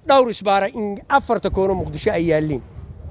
dhowr isbaara in afarta koono muqdisho ay yaalliin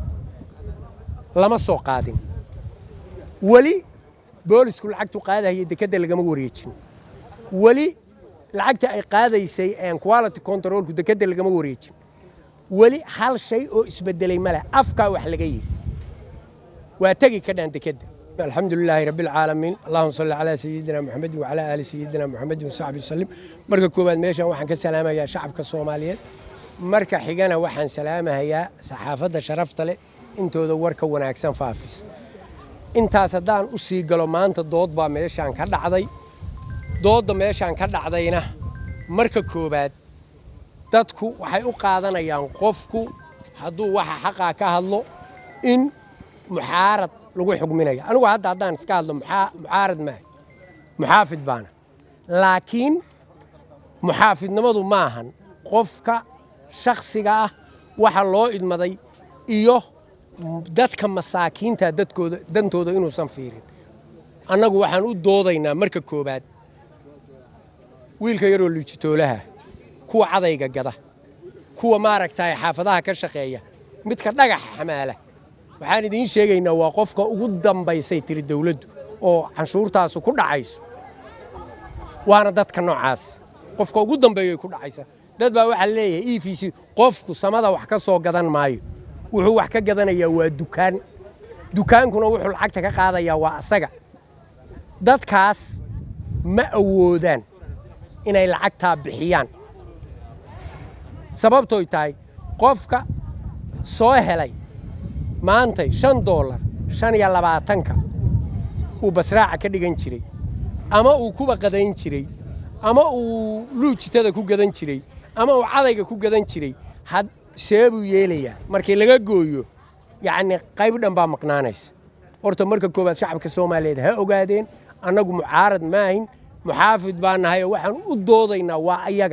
lama soo qaadin weli boolisku lacagtu qaadahaya dekedda lagama wareejin weli lacagta ay qaadaysay quality controlku dekedda lagama wareejin weli hal shay oo isbedelay male afkaa wax laga yidhi waa tegi ka dhaan dekedda alxamdu lilaahi rabbi alcaalamiin allahuma salli calaa sayidina muxamedin wacalaa aali sayidina muxamedin wasaxbi wasalim marka koowaad meeshan waxaan ka salaamayaa shacabka soomaaliyeed marka xigana waxaan salaamahayaa saxaafadda sharafta leh intooda warka wanaagsan faafis intaas haddaan u sii galo maanta dood baa meeshaan ka dhacday doodda meeshaan ka dhacdayna marka koowaad dadku waxay u qaadanayaan qofku hadduu waxa xaqaa ka hadlo in muxaarad lagu xugminayo anigu hadda haddaan iska hadlo mucaarad maaha muxaafid baana laakiin muxaafidnimadu maahan qofka shakhsiga ah waxa loo idmaday iyo dadka masaakiinta dadkooda dantooda inuusan fiirin annagu waxaan u doodaynaa marka koowaad wiilka yaroo liijitoolaha kuwa cadayga gada kuwa maaragtay xaafadaha ka shaqeeya midka dhagaxa xamaala waxaan idiin sheegaynaa waa qofka ugu dambaysay tiri dawladdu oo canshuurtaasu ku dhacayso waana dadka noocaas qofka ugu dambeeyay ku dhacaysa dad baa waxaa leeyahay e v c qofku samada wax ka soo gadan maayo wuxuu wax ka gadanayaa waa dukaan dukaankuna wuxuu lacagta ka qaadayaa waa asaga dadkaas ma awoodaan inay lacagtaa bixiyaan sababtoy tahay qofka soo helay maantay shan doolar shan iyo labaatanka uu basraaca ka dhigan jiray ama uu kuba qadayn jiray ama uu luujitada ku gadan jiray ama uu cadayga ku gadan jiray had seebuu yeelayaa markii laga gooyo yacni qayb dhan baa maqnaanaysa horta marka koowaad shacabka soomaaliyeed ha ogaadeen annagu mucaarad maahin muxaafid baa nahay oo waxaan u doodaynaa waa ayaga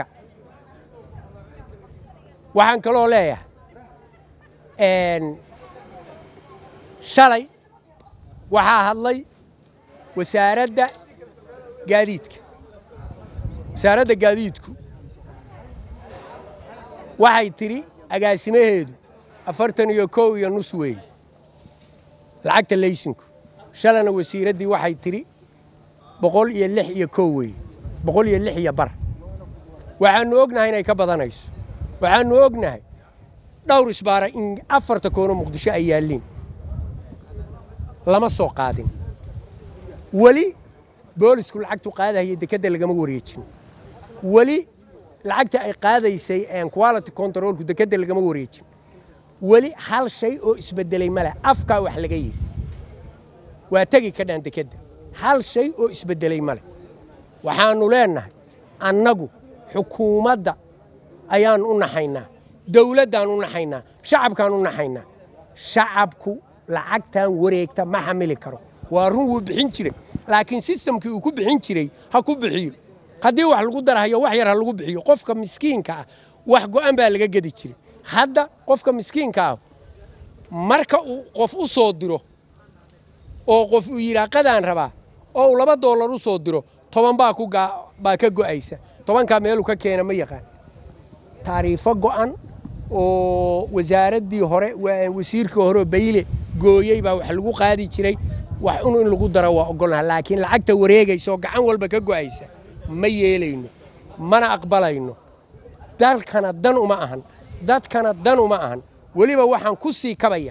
waxaan kaloo leeyahay shalay waxaa hadlay wasaaradda gaadiidka wasaaradda gaadiidku waxay tidhi agaasimaheedu afartan iyo kow iyo nus weeye lacagta laysinku shalana wasiiraddii waxay tidhi boqol iyo lix iyo kow weeye boqol iyo lix iyo bar waxaannu ognahay inay ka badanayso waxaannu ognahay dhowr isbaara in afarta koono muqdisho ay yaalliin lama soo qaadin weli boolisku lacagtu qaadahaya dekedda lagama wareejin weli lacagta ay qaadaysay quality controlku dekedda lagama wareejin weli hal shay oo isbedelay male afkaa wax laga yidhi waa tegi ka dhaan dekedda hal shay oo isbedelay male waxaannu leennahay annagu xukuumadda ayaan u naxaynaa dawladdaan u naxaynaa shacabkaan u naxaynaa shacabku lacagtan wareegta ma xamili karo waa run wuu bixin jiray laakiin sistamkii uu ku bixin jiray ha ku bixiyo haddii wax lagu darahayo wax yar ha lagu bixiyo qofka miskiinka ah wax go'an baa laga gedi jiray hadda qofka miskiinka ah marka uu qof u soo diro oo qof uu yidhaa qadaan rabaa oo uu laba doolar u soo diro toban baa baa ka go'aysa tobankaa meeluu ka keena ma yaqaan taariifo go'an oo wasaaraddii hore wasiirkii hore bayle gooyey baa wax lagu qaadi jiray wax un in lagu daro waa ogolnaha laakiin lacagta wareegaysa oo gacan walba ka go'aysa ma yeelayno mana aqbalayno dalkana dan uma ahan dadkana dan uma ahan weliba waxaan ku sii kabaya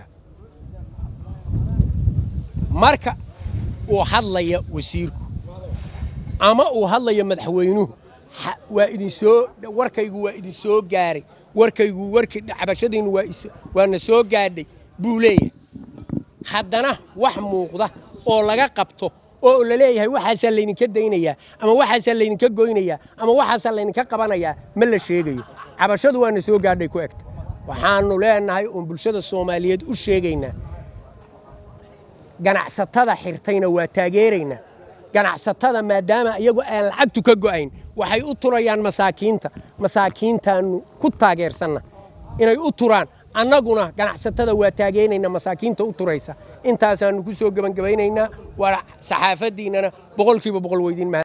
marka uu hadlaya wasiirku ama uu hadlaya madaxweynuhu waa idinsoo warkaygu waa idin soo gaaray warkaygu warkii cabashadiinnu waana soo gaadhay buu leeyahay haddana wax muuqda oo laga qabto oo la leeyahay waxaasaa laydinka daynayaa ama waxaasaa laydinka goynayaa ama waxaasaa laydinka qabanayaa ma la sheegayo cabashadu waana soo gaadhay ku egta waxaannu leenahay oon bulshada soomaaliyeed u sheegaynaa ganacsatada xirtayna waa taageeraynaa ganacsatada maadaama iyagu aan lacagtu ka go'ayn waxay u turayaan masaakiinta masaakiintaannu ku taageersanna inay u turaan annaguna ganacsatada waa taageeraynaa masaakiinta u turaysa intaasaannu ku soo gebangebaynaynaa waa saxaafaddiinnana boqolkiiba boqol weydiin